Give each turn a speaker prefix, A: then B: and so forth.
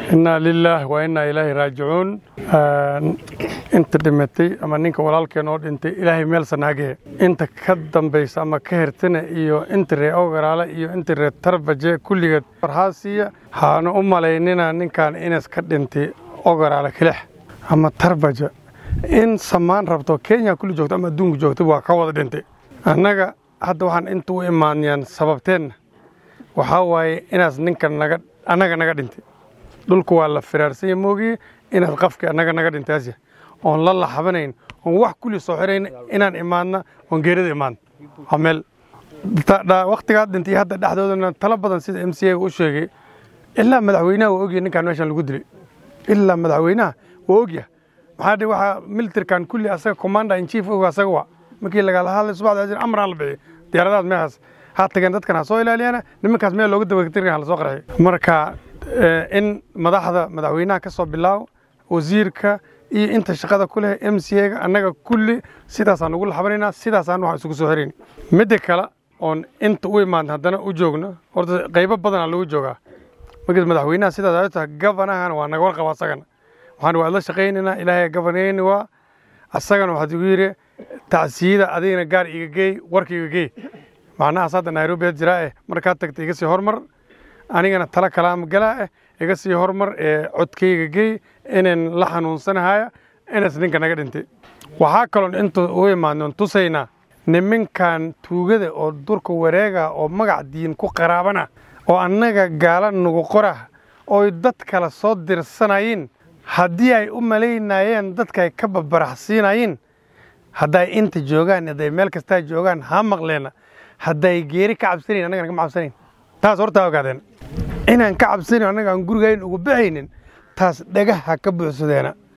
A: innaa lilaah wa innaa ilaahi raajicuun inta dhimatay ama ninka walaalkeen oo dhintay ilaahay meel sanaagee inta ka dambaysa ama ka hertana iyo inta ree ogaraale iyo inta ree tarbaje kulligeed farhaasiya haanu u malaynina ninkan inas ka dhintay ogaraale kilex ama tarbaja in samaan rabto kenya kulli joogto ama adduunka joogto waa ka wada dhintay annaga hadda waxaan inta u imaanayaan sababteenna waxaa waaye inaas ninkan naga annaga naga dhintay dhulku waa la firaarsanya moogiye inaad qafkii annaga naga dhintaasya oon la laxabanayn oon wax kulli soo xirayn inaan imaadna oon geerida imaadna waa meel wakhtigaad dhintay hadda dhexdoodana talo badan sida m c a u sheegay ilaa madaxweynaha waa ogyahay ninkaan meeshan lagu dilay ilaa madaxweynaha waa ogyahay maxaa dhe waxaa militarkan kulli asaga commander in chief og asaga waa markii lagala hadlay subaxda amraan la bixiy diyaaradahaas meeshaas ha tageen dadkan ha soo ilaaliyana nimankaas meel looga dabatirkan ha la soo qarxiy marka in madaxda madaxweynaha ka soo bilaaw wasiirka iyo inta shaqada ku leh m c a-ga annaga kulli sidaasaan ugu laxabanaynaa sidaasaan waxaan isugu soo xirayn midda kale oon inta u imaadna haddana u joogno horta qaybo badanaa lagu joogaa markii madaxweynaha sidaas ay tahay gabanahana waa naga warqaba asagana waxaan waa la shaqaynaynaa ilaahay gabanayni waa asagana waxaad igu yidhi tacsiyada adigana gaar iga geey warka iga geey macnahaas hadda nairobi jiraa eh markaad tagta iga sii hormar anigana tala kalaama galaa eh iga sii hormar ee codkayga geey inaan la xanuunsanahaya inaas ninka naga dhintay waxaa kaloon inta u imaadnoon tusaynaa niminkan tuugada oo durka wareega oo magac diin ku qaraabana oo annaga gaala nagu qorah ooy dad kale soo dirsanayeen haddii ay u malaynayeen dadka ay ka babaraxsiinayeen hadday inta joogaan hadday meel kastaa joogaan ha maqleena hadday geeri ka cabsanayn annagana kama cabsanayn taas hortaa ogaadeen inaan ka cabsanayn annaga aan gurigayn ugu baxaynin taas dhagaha ka buuxsadeena